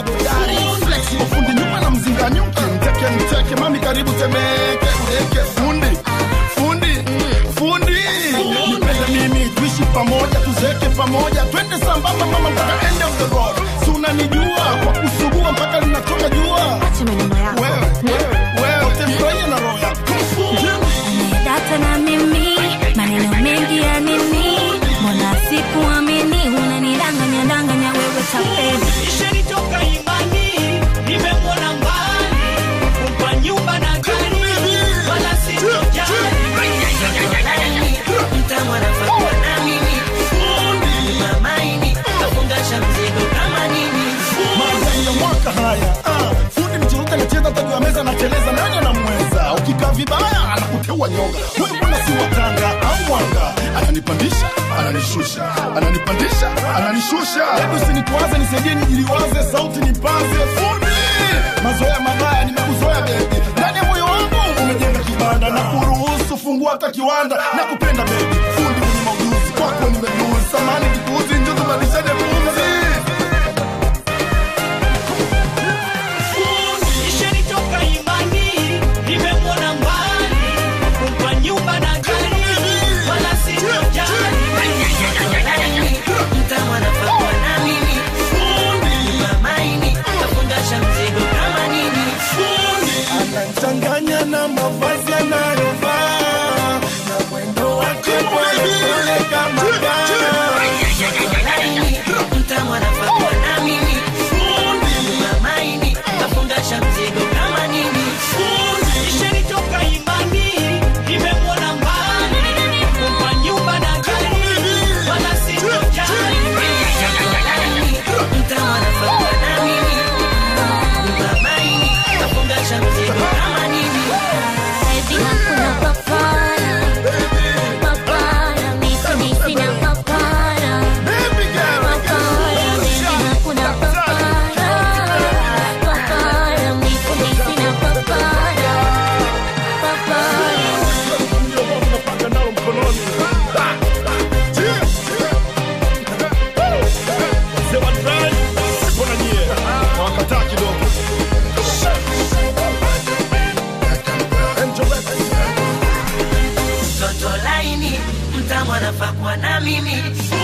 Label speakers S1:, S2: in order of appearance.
S1: godari flexible fundi nyuma na mzinga nyuki mteke mteke mami karibu temeke udeke fundi fundi fundi nipende mimi tuishi pamoja tuzeke pamoja twende sambamba mama mpaka end of the road si unanijua kwa kusugua mpaka linatoka jua wewe wewe wewe utemfurahia na roho yako
S2: data na mimi maneno mengi ya nini mbona sikuamini unanidanganya danganya wewe tapeli
S3: Nishanitoka imani, nimemwona mbali, kumpa nyumba na gari, wala sitojali.
S4: mtamwanafakuwa na mimi mamaini kafungasha mzigo kama nini
S1: Mandhari ya mwaka haya ah, fundi mcheruka anacheza tajua meza anateleza nani anamweza ukikaa vibaya anakuteua nyonga huyu bwana si watanga au mwanga ananipandisha ananishusha ananipandisha ananishusha hebu usinitwaze nisaidie nijiliwaze sauti nipaze fundi mazoea mabaya nimekuzoea bebi ndani ya moyo wangu umejenga kibanda na kuruhusu fungua hata kiwanda na kupenda bebi fundi mwenye maujuzi kwako nimejuzi samani kikuuzi njuzu badishane pumzi
S3: Nishanitoka imani, nimemwona mbali, kumpa nyumba na gari, wala sitojali.
S4: mtamwanafakuwa na mimi mamaini kafungasha mzigo kama nini
S1: anachanganya na mavazi anayovaa na mwendo wake polepole kama
S4: mtamwanafakuwa na mimi mamaini kafungasha mzigo kama nini
S3: Nishanitoka imani, nimemwona mbali, kumpa nyumba na gari, wala sitojali.
S4: mtamwanafakuwa na mimi mamaini kafungasha mzigo kama nini
S2: Baby, hakuna papara. Papara, misi, misi na papara. Papara, baby, hakuna papara. Papara, misi, misi na papara. Papara.
S4: mtoto laini mtamwanafakuwa na mimi